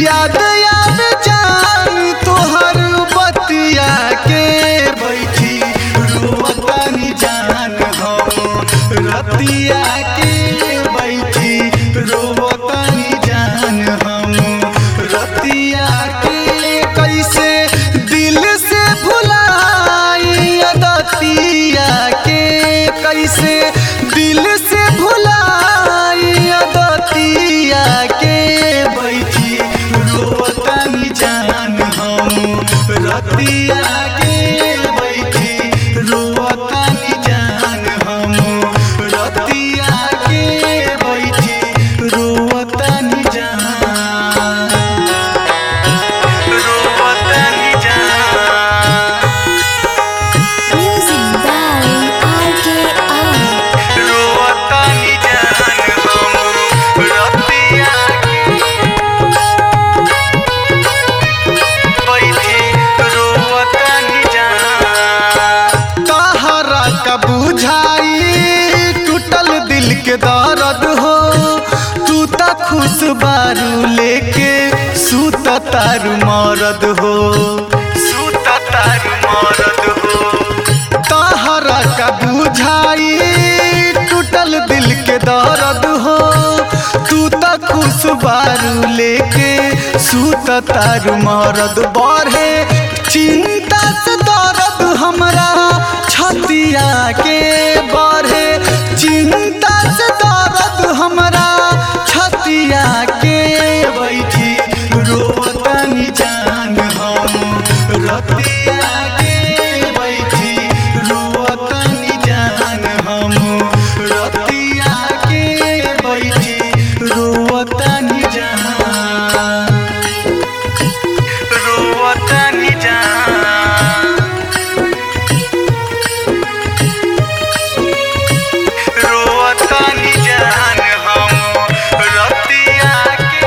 याद याद जान तोहर बतिया के बैठी रोवतानी जान हम रतिया के बैठी रोवतानी जान हम रतिया के कैसे दिल से भुलाई दतिया के कैसे दिल से भुलाई दतिया के बैठी रोवतानी जान हम रतिया के बैठी रोवतानी जान हम रतिया के बैठी रोवतानी जान रोवतानी जान Music by RKR. रोवतानी जान हम रतिया बैठी रोवतानी जान तहरा का बुझाई टूटल दिल के दर्द हो तू त खुश बारू लेके सूत तारू मरद हो सूत तारू मरद हो तहरा का बुझाई टूटल दिल के दर्द हो तू त खुश बारू लेके सूत तारू मरद बढ़े चिंता से दर्द हमरा छतिया के बढ़े चिंता से दर्द हमरा छतिया के बैठी रोवतानी जान हम रतिया के बैठी रोवतानी जान हम रतिया के बैठी रोवतानी जान रोवतानी जान रोवतानी जान हम रतिया के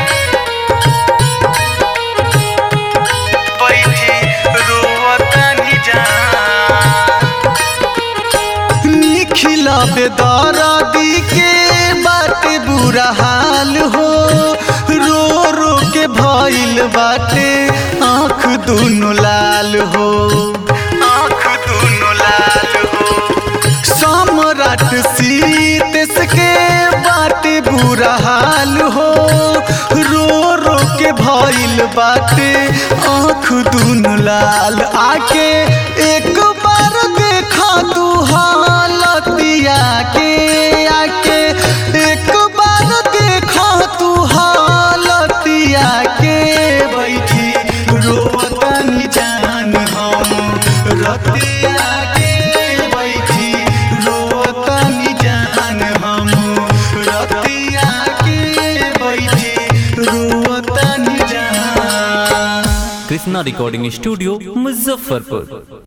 बैठी रोवतानी जान निखिल बेदरदी के बाटे बुरा हाल हो रो रो के भइल बाटे आँख दुनो लाल हो आँख दुनो लाल हो सम्राट सीतेश के बाटे बुरा हाल हो रो रो के भइल बाटे आँख दुनो लाल आके एक बार देखा तू हालतिया के आके एक बार देखा तू हालतिया के बैठी रोवतानी जान हम रतिया के बैठी रोवतानी जान हम रतिया के बैठी रोवतानी जान कृष्णा रिकॉर्डिंग स्टूडियो मुजफ्फरपुर